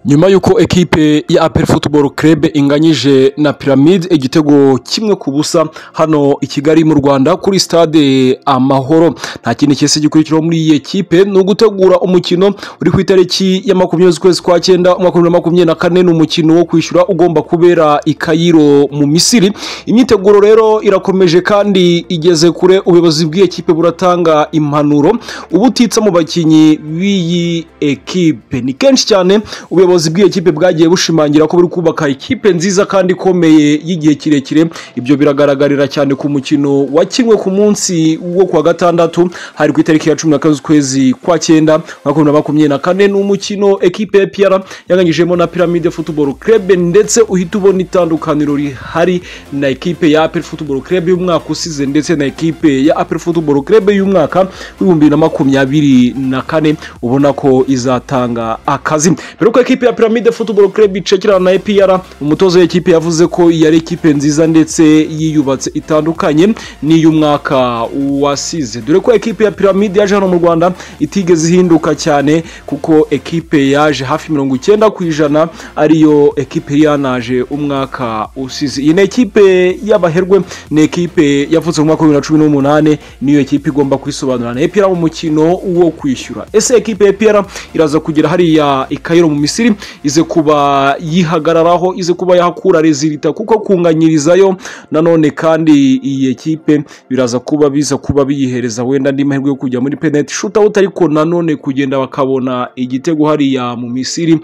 nyuma y'uko ekipe ya aperi futuboro kerebe inganyije na piramide igitego kimwe ku busa hano i kigali mu rwanda kuri stade amahoro nta kindi cyese gikurikiraho muri iyi ekipe ni ugutegura umukino uri ku itariki ya makumyabiri z'ukwezi kwa cyenda umwaka wa bibiri na makumyabiri na kane ni umukino wo kwishyura ugomba kubera i kayiro mu misiri imyiteguro rero irakomeje kandi igeze kure ubuyobozi bw'iyi ekipe buratanga impanuro ubutitsa mu bakinnyi b'iyi ekipe ni kenshi cyane ubuyobozi bw'iyi ekipe bwagiye bushimangira ko buri kubaka ekipe nziza kandi ikomeye y'igihe kirekire ibyo biragaragarira cyane ku mukino wakinwe ku munsi wo kuwa gatandatu hari ku itariki ya cumi na kane z'ukwezi kwa cyenda umwaka wa bibiri na makumyabiri na kane ni umukino ekipe ya piyara yanganyijemo na piramide futuboro kerebe ndetse uhita ubona itandukaniro rihari na ekipe ya aperi futuboro kerebe y'umwaka usize ndetse na ekipe ya aperi futuboro kerebe y'umwaka w'ibihumbi bibiri na makumyabiri na kane ubona ko izatanga akazi mbere yuko ekipe ya piramide futuboro kerebe icekirana na epr umutoza w'ekipe yavuze ko yari ekipe nziza ndetse yiyubatse itandukanye n'iy'umwaka wasize dore ko ekipe ya piramide yaje hano mu rwanda itigeze ihinduka cyane kuko ekipe yaje hafi mirongo icyenda ku ijana ariyo ekipe yanaje umwaka usize iyi ni ekipe y'abaherwe ni ekipe yavutse mu mwaka wa bibiri na cumi n'umunani niyo ekipe igomba kwisobanura na epr mu mukino wo kwishyura ese ekipe ya epr iraza kugera hariya i Cairo mu misiri ize kuba yihagararaho ize kuba yahakura rezilita kuko kunganyirizayo nanone kandi iyi ekipe biraza kuba biza kuba biyihereza wenda andi mahirwe yo kujya muri penaliti shootout ariko nanone kugenda bakabona igitego hariya mu misiri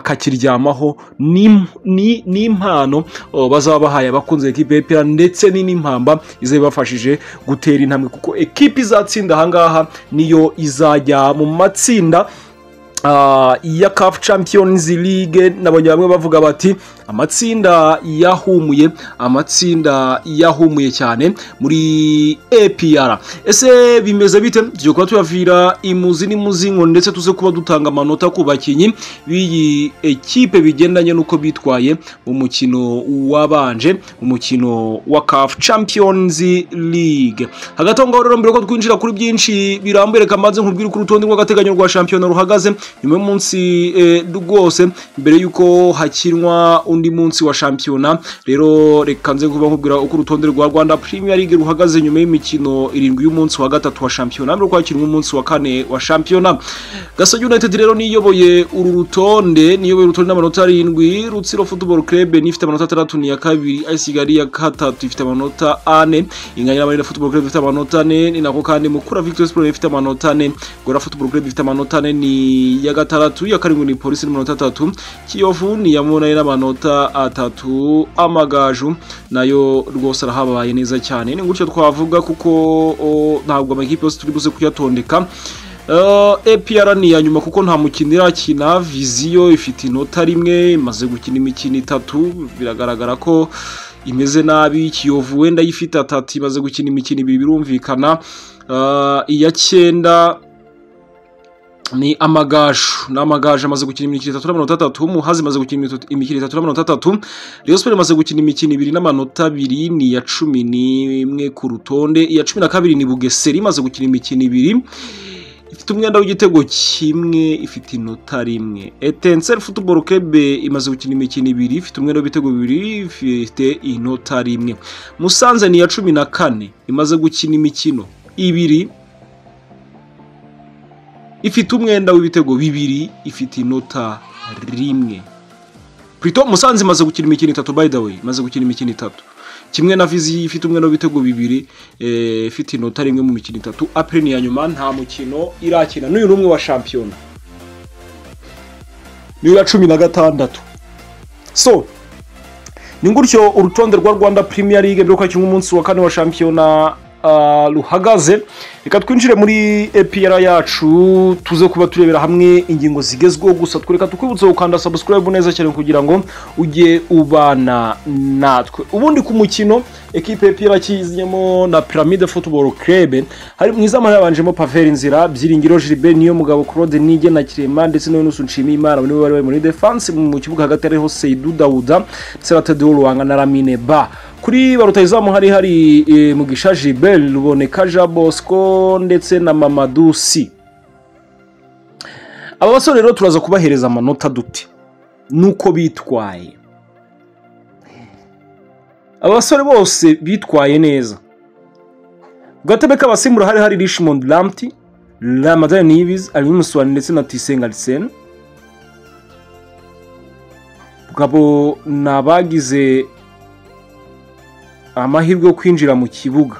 bakakiryamaho ni- ni ni impano oh, bazaba bahaye abakunze ekipe y'epera ndetse ni n'impamba iza ibafashije gutera intambwe kuko ekipe izatsinda ahangaha niyo izajya mu matsinda ah, ya CAF Champions League nabonye bamwe bavuga bati amatsinda yahumuye amatsinda yahumuye cyane muri APR ese bimeze bite tugiye kuba tuyavira imuzi n'imuzingo ndetse tuze kuba dutanga amanota ku bakinnyi b'iyi ekipe bigendanye n'uko bitwaye mu mukino wabanje umukino wa CAF Champions League hagati aho ngaho rero mbere yuko twinjira kuri byinshi birambuye reka mbanze nkubwire uko urutonde rw'agateganyo rwa shampiyona ruhagaze nyuma y'umunsi eh, rwose mbere y'uko hakinwa undi munsi wa shampiyona rero reka nze kuba nkubwira uko urutonde rwa rwanda premier league ruhagaze nyuma y'imikino irindwi y'umunsi wa gatatu wa shampiyona mbere yuko hakinwa umunsi wa kane wa shampiyona gasogi united rero niyoboye uru rutonde niyoboye urutonde n'amanota arindwi rutsiro football club nifite amanota atandatu ni iya kabiri AS kigali ya gatatu ifite amanota ane inganya n'amarira football club ifite amanota ane ni nako kandi mukura victory sport ifite amanota ane gora football club ifite amanota ane ni iya gatandatu iya karindwi ni polisi n'amanota atatu kiyovu ni iya munani n'amanota atatu amagaju nayo rwose arahabaye neza cyane ni gutyo twavuga kuko o, ntabwo amakipe yose turi buze kuyatondeka Uh, APR ni iya nyuma kuko nta mukino irakina viziyo ifite inota rimwe imaze gukina imikino itatu biragaragara ko imeze nabi kiyovu wenda yifite atatu imaze gukina imikino ibiri birumvikana Uh, iya cyenda ni amagaju ni amagaju amaze gukina imikino itatu n'amanota atatu muhazi imaze gukina imitu- imikino itatu n'amanota atatu rayon sport imaze gukina imikino ibiri n'amanota abiri ni iya cumi n'imwe ku rutonde iya cumi na kabiri ni bugesera imaze gukina imikino ibiri ifite umwenda w'igitego kimwe ifite inota rimwe etenseri futuboro kebe imaze gukina imikino ibiri ifite umwenda w'ibitego bibiri ifite inota rimwe musanze ni iya cumi na kane imaze gukina imikino ibiri ifite umwenda w'ibitego bibiri ifite inota rimwe Prito Musanze imaze gukina imikino itatu by the way imaze gukina imikino itatu kimwe na Vizi ifite umwenda w'ibitego bibiri eh, ifite inota rimwe mu mikino itatu Apre ni iya nyuma nta mukino irakina n'uyu ni umwe wa shampiyona ni uwa cumi na gatandatu so ni gutyo urutonde rwa rwanda premier league mbere yuko kimwe umunsi wa kane wa shampiyona ah, ruhagaze reka twinjire muri epr yacu tuze kuba turebera hamwe ingingo zigezweho gusa twereka tukwibutse gukanda subscribe neza cyane kugira ngo ujye ubana natwe ubundi ku mukino ekipe epr kiznyemo na piramide football club hari mu izamu yabanjemo paveri nzira byiringiro gilbert niyo mugabo claude nige na kirema ndetse na yunusu nshimiyimana nibo bari bari muri defense mu kibuga hagati hariho seidu dawuda ndetse na tedeo ruwanga na ramine ba kuri ba rutayizamu hari hari e, mugisha gilbert ruboneka jean bosco ndetse na mamadusi aba basore rero turaza kubahereza amanota dute n'uko bitwaye abasore bose bitwaye neza ku gatebe k'abasimbura hari hari rishimond ramti ramadani nibizi arimusuwani ndetse na tisenga liseni bwabo ni abagize amahirwe yo kwinjira mu kibuga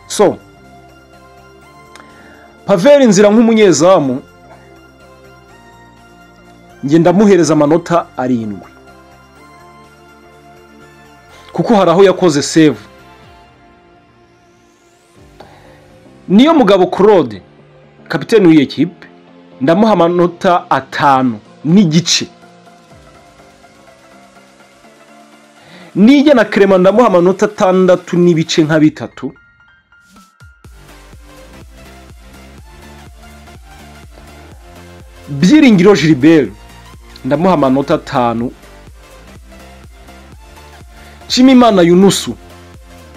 so paveri inzira nk'umunyezamu njye ndamuhereza amanota arindwi kuko hari aho yakoze sevu niyo mugabo claude kapitene w'iyi kipe ndamuha amanota atanu n'igice nijya na kerema ndamuha amanota atandatu n'ibice nka bitatu byiringiro Gilbert ndamuha amanota atanu nshimimana yunusu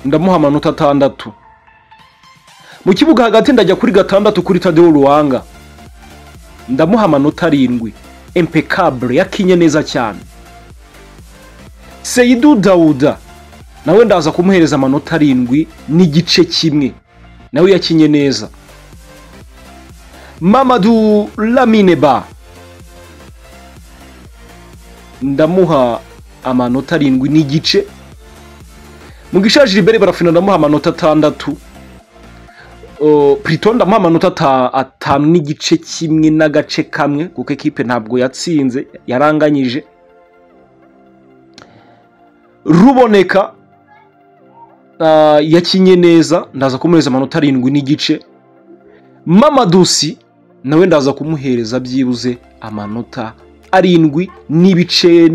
ndamuha amanota atandatu mu kibuga hagati ndajya kuri gatandatu kuri tadeo ruwanga ndamuha amanota arindwi impecable yakinye neza cyane seyidu dawuda nawe ndaza kumuhereza amanota arindwi n'igice kimwe nawe yakinye neza mamadu lamine ba ndamuha amanota arindwi n'igice mu gishaje Gilbert barafina ndamuha amanota atandatu Uh, Prito ndamuha amanota ata- atanu n'igice kimwe n'agace kamwe kuko ekipe ntabwo yatsinze yaranganyije ruboneka uh, yakinye neza ndaza kumuhereza amanota arindwi n'igice mamadusi nawe ndaza kumuhereza byibuze amanota arindwi n'ibice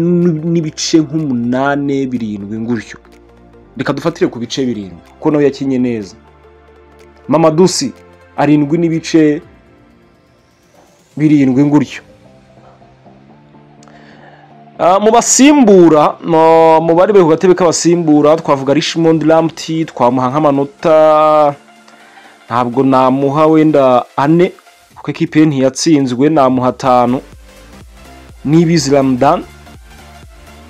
n'ibice nk'umunane birindwi ngutyo reka dufatire ku bice birindwi kuko nawe yakinye neza mamadusi arindwi n'ibice birindwi ngutyo Ah, mu basimbura no, mu bari bari ku gatebe k'abasimbura twavuga rishimond ramti twamuha nk'amanota ntabwo namuha wenda ane kuko ekipe ye ntiyatsinzwe namuha atanu n'ibizi ramadan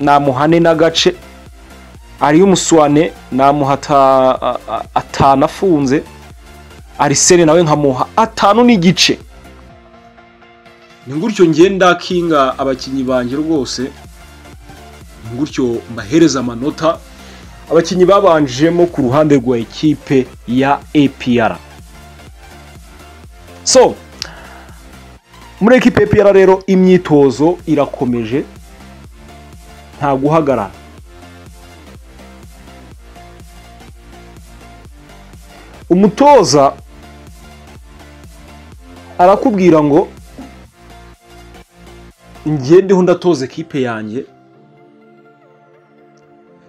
namuha ane n'agace ariyo umuswane namuha ata- a- a- atanu afunze arisene nawe nkamuha atanu n'igice ni gutyo ngenda kinga abakinnyi banjye rwose ni gutyo mbahereza amanota abakinnyi babanjemo ku ruhande rwa ekipe ya APR so muri ekipe ya APR rero imyitozo irakomeje nta guhagarara umutoza arakubwira ngo ngendeho ndatoza ekipe yanjye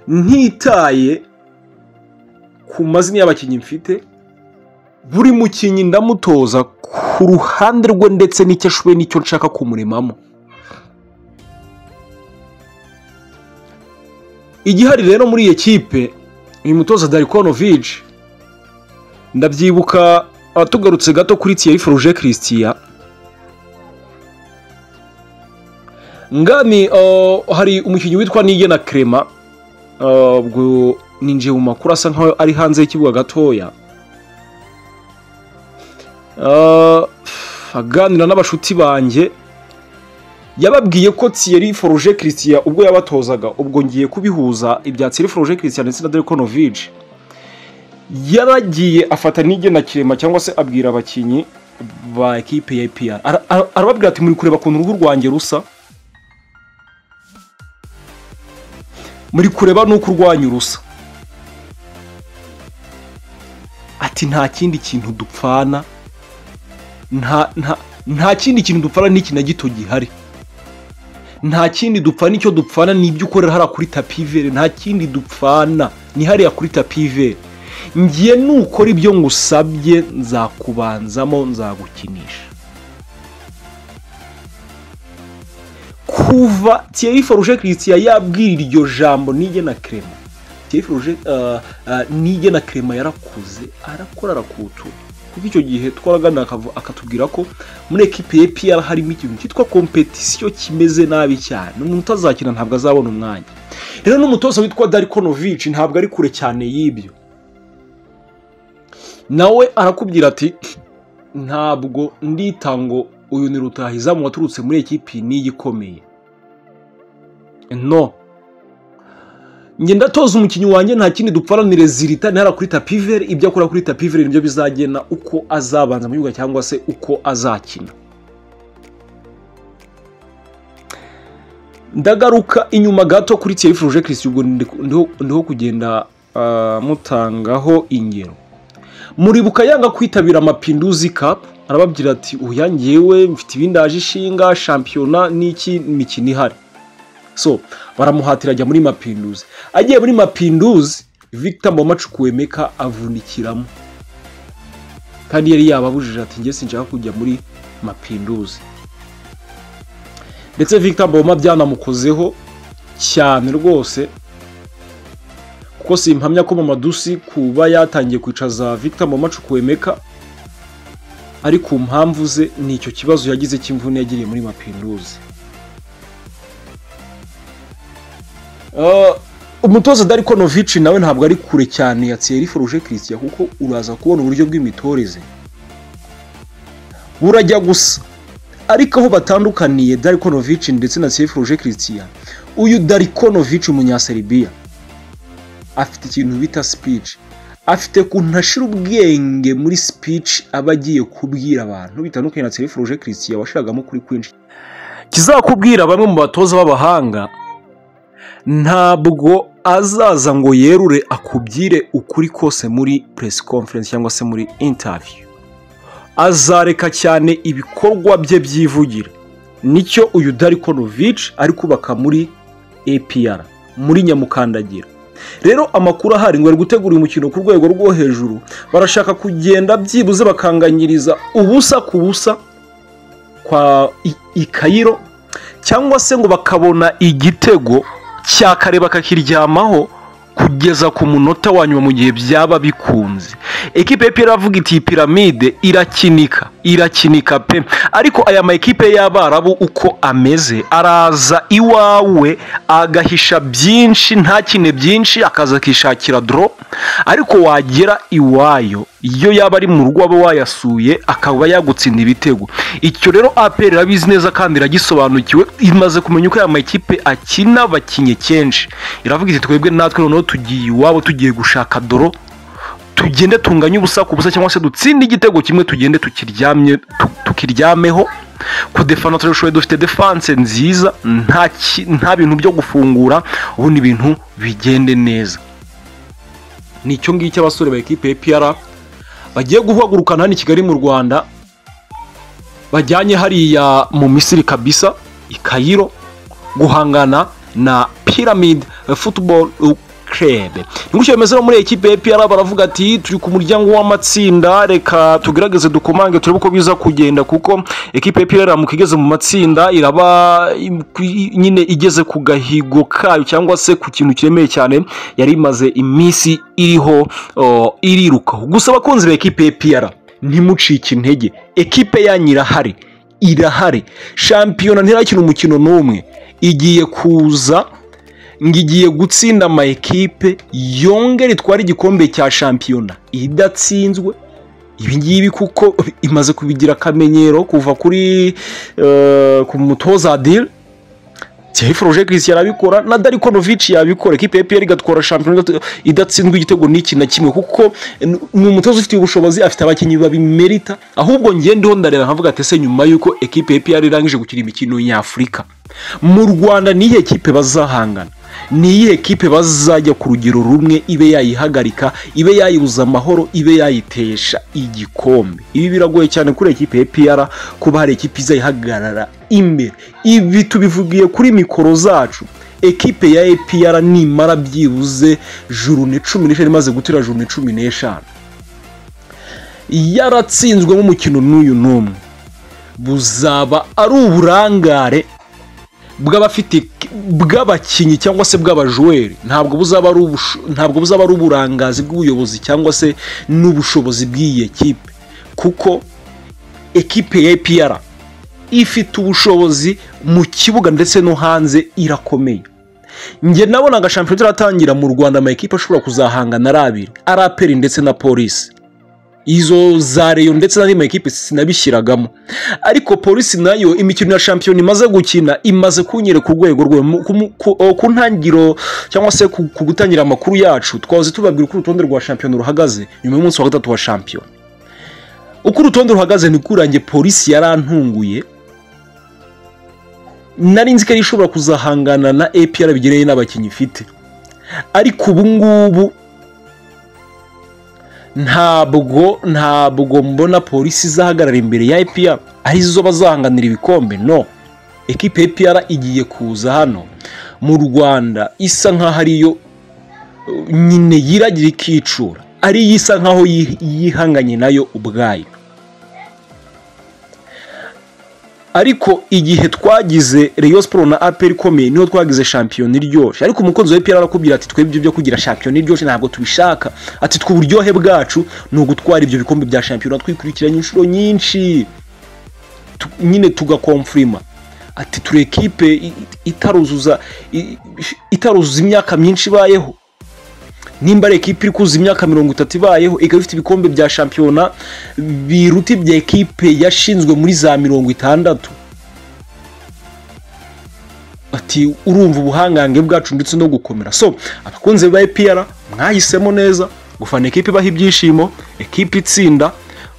ntitaye ku mazina y'abakinnyi mfite buri mukinnyi ndamutoza ku ruhande rwe ndetse n'icyo ashoboye n'icyo nshaka kumuremamo igihari rero muri iyi kipe uyu mutoza Darikonovic ndabyibuka ah, tugarutse gato kuri Thierry Froger Christian ngani oh, hari umukinnyi witwa Nigena Crema Ah, ubwo ninjiye mu makuru asa nkaho ari hanze y'ikibuga gatoya Ah, aganira n'abashuti banjye yababwiye ko Thierry Foroje Christian ubwo yabatozaga ubwo ngiye kubihuza ibya Thierry Foroje Christian ndetse na Delkonovic yaragiye afata n'igena kirema cyangwa se abwira abakinnyi ba ekipe ya APR Ara- ara- arababwira ati muri kureba ukuntu uruhu rwanjye rusa muri kureba n'uko urwanya urusa ati nta kindi kintu dupfana nta nta nta kindi kintu dupfana n'iki na gito gihari nta kindi dupfana icyo dupfana ni ibyo ukorera hariya kuri tapi ivere nta kindi dupfana ni hariya kuri tapi ivere ngiye nukora ibyo ngusabye nzakubanzamo nzagukinisha kuva Thierry Forge Christian yabwira iryo jambo nige na Clement Thierry Forge uh, uh, nige na Clement yarakuze arakora arakutura kuko icyo gihe twaragana akatubwira ko muri ekipe ya EPR harimo ikintu cyitwa kompetisiyo kimeze nabi cyane umuntu utazakina ntabwo azabona umwanya rero n'umutoza witwa Darikonovic ntabwo ari kure cyane y'ibyo nawe arakubwira ati ntabwo ndita ngo uyu ni rutahizamu waturutse muri ekipi niyi ikomeye no ngenda toza umukinnyi wanjye nta kindi dupfaranire zirita ntihara kuri tapiveri ibyo akora kuri tapiveri nibyo bizagena uko azabanza mu kibuga cyangwa se uko azakina ndagaruka inyuma gato kuri tiyo yifuruje kirisi ubwo ndiho kugenda mutangaho ingero muribuka yanga kwitabira amapinduzi kapu arababwira ati uya ngewe mfite ibindaje ishinga shampiyona n'iki mikino ihari so baramuhatira ajya muri mapinduzi agiye muri mapinduzi victor mamacukuwemeka avunikiramo kandi yari yababujije ati njye sinshaka kujya muri mapinduzi ndetse victor mboma byanamukozeho cyane rwose kuko simpamya ko mamadusi kuba yatangiye kwicaza victor mamacukuwemeka ari ku mpamvu ze ni icyo kibazo yagize cy'imvune yagiriye muri mapinduzi umutoza darikonovici nawe ntabwo ari kure cyane ya tseri foruje kirisitiya kuko uraza kubona uburyo bw'imitoreze burajya gusa ariko aho batandukaniye darikonovici ndetse na tseri foruje kirisitiya uyu darikonovici umunyaserbia afite ikintu bita sipici afite kuntu ashira ubwenge muri sipici aba agiye kubwira abantu bitandukanye na tseri foruje kirisitiya washiragamo kuri kwinshi kizakubwira bamwe mu batoza b'abahanga ntabwo azaza ngo yerure akubwire ukuri kose muri press conference cyangwa se muri interview azareka cyane ibikorwa bye byivugira nicyo uyu darikonovic ari kubaka muri APR muri nyamukandagira rero amakuru ahari ngo bari gutegura umukino ku rwego rwo hejuru barashaka kugenda byibuze bakanganyiriza ubusa ku busa kwa ikayiro cyangwa se ngo bakabona igitego cyakare bakakiryamaho kugeza ku munota wa nyuma mu gihe byaba bikunze ekipe pe iravuga iti piramide irakinika irakinika pe ariko aya ma ekipe y'abarabu uko ameze araza iwawe agahisha byinshi ntakine byinshi akaza akishakira doro ariko wagera iwayo iyo yaba ari mu rugo aba wayasuye akaba yagutsinda ibitego icyo rero aperi irabizi neza kandi iragisobanukiwe imaze kumenya uko aya ma ekipe akina bakinye kenshi iravuga iti twebwe natwe noneho tugiye iwabo tugiye gushaka doro tugende tunganye ubusa ku busa cyangwa se dutsinde igitego kimwe tugende tukiryamye tukiryameho ku defana turabishoboye dufite defanse nziza nta bintu byo gufungura ubundi ibintu bigende neza ni icyo ngicyo abasore ba ekipe ya pr bagiye guhagurukana hano i kigali mu rwanda bajyanye hariya mu misiri kabisa i kayiro guhangana na piramide football club nigushya bimeze no muri ekipe ya pr baravuga ati turi ku muryango w'amatsinda reka tugerageze dukomange turebe uko biza kugenda kuko ekipe ya pr mu igeze mu matsinda iraba nyine igeze ku gahigo kayo cyangwa se ku kintu kiremeye cyane yari imaze iminsi iriho irirukaho gusa abakunzi ba ekipe ya pr ntimucike intege ekipe yanyu irahari irahari shampiyona ntirakina umukino n'umwe igiye kuza ngo igiye gutsinda ama ekipe yongere itware igikombe cya shampiyona idatsinzwe ibingibi kuko imaze kubigira akamenyero kuva kuri ku mutoza adire tiyayi foruje kirisi yarabikora na darikonovici yabikora ekipe ya piyeri igatwara shampiyona idatsinzwe igitego n'iki na kimwe kuko ni umutoza ufite ubushobozi afite abakinnyi babimerita ahubwo ngende ndareba nkavuga ati ese nyuma y'uko ekipe ya piyeri irangije gukina imikino nyafurika mu rwanda niyo ekipe bazahangana niyihe kipe bazajya ku rugero rumwe ibe yayihagarika ibe yayibuza amahoro ibe yayitesha igikombe ibi biragoye cyane kuri ekipe ya piyara kuba hari ekipe izayihagarara imbere ibi tubivugiye kuri mikoro zacu ekipe ya epiyara nimara byibuze jurune cumi n'eshanu imaze gutera jurune cumi n'eshanu yaratsinzwemo umukino n'uyu n'umwe buzaba ari uburangare bw'abafite bw'abakinnyi cyangwa se bw'abajuweri ntabwo buzaba ari ntabwo buzaba ari uburangazi bw'ubuyobozi cyangwa se n'ubushobozi bw'iyi ekipe kuko ekipe ya APR ifite ubushobozi mu kibuga ndetse no hanze irakomeye njye nabona agashampiyona turatangira mu rwanda amakipe ashobora kuzahangana ari abiri ari aperi ndetse na polisi izo za reyo ndetse n'andi makipe sinabishyiragamo ariko polisi nayo imikino ya shampiyona imaze gukina imaze kunyereka urwego rwe Mu- ku- mu- ku ku ntangiriro cyangwa se ku ku gutangira amakuru yacu twahoze tubabwira uko urutonde rwa shampiyona ruhagaze nyuma y'umunsi wa gatatu wa shampiyona uko urutonde ruhagaze ni kurange polisi yarantunguye nari nzi ko ari ishobora kuzahangana na APR bigereye n'abakinnyi ifite ariko ubu ngubu ntabwo ntabwo mbona polisi izahagarara imbere ya APR arizo bazahanganira ibikombe no ekipe ya APR igiye kuza hano mu Rwanda isa nkaho ariyo uh, nyine yiragira ikicura ariyo isa nkaho yi- yihanganye nayo ubwayo ariko igihe twagize Rayon Sport na APR ikomeye niho twagize shampiyona iryoshye ariko umukunzi wa APR arakubwira ati twebwe ibyo byo kugira shampiyona iryoshye ntabwo tubishaka ati twe uburyohe bwacu ni ugutwara ibyo bikombe bya shampiyona twikurikiranye inshuro nyinshi Tu- nyine tugakomfurima ati turi ekipe i- i- itaruzuza i- itaruzuza imyaka myinshi ibayeho nimba ari ekipe iri kuzuza imyaka mirongo itatu ibayeho ikaba ifite ibikombe bya shampiyona biruta ibya ekipe yashinzwe muri za mirongo itandatu ati urumva ubuhangange bwacu ndetse no gukomera so abakunzi ba epiyara mwahisemo neza gufana ekipe ibaha ibyishimo ekipe itsinda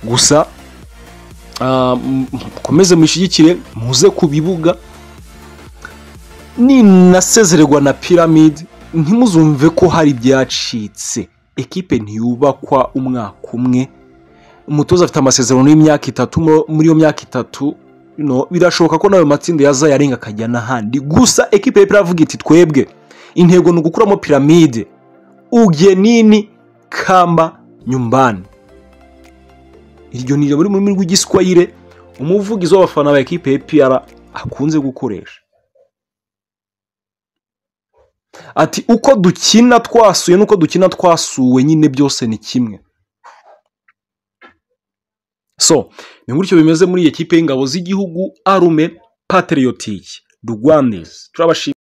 gusa ah, m- mukomeze mushyigikire muze ku bibuga ninasezererwa na piramide ntimuzumve ko hari ibyacitse ekipe ntiyubakwa umwaka umwe umutoza afite amasezerano y'imyaka itatu mu- muri iyo myaka itatu no, birashoboka ko nawe matsinda yaza yarenga akajya n'ahandi gusa ekipe y'epfo iravuga iti twebwe intego ni ugukuramo piramide ugenini kamba nyumbani iryo ni muri rurimi rw'igiswahire umuvugizi w'abafana ba ekipe y'epfo akunze gukoresha ati uko dukina twasuye n'uko dukina twasuwe nyine byose ni kimwe so ni gutyo bimeze muri iyi kipe y'ingabo z'igihugu arume pateriyotike rwandezi turabashimira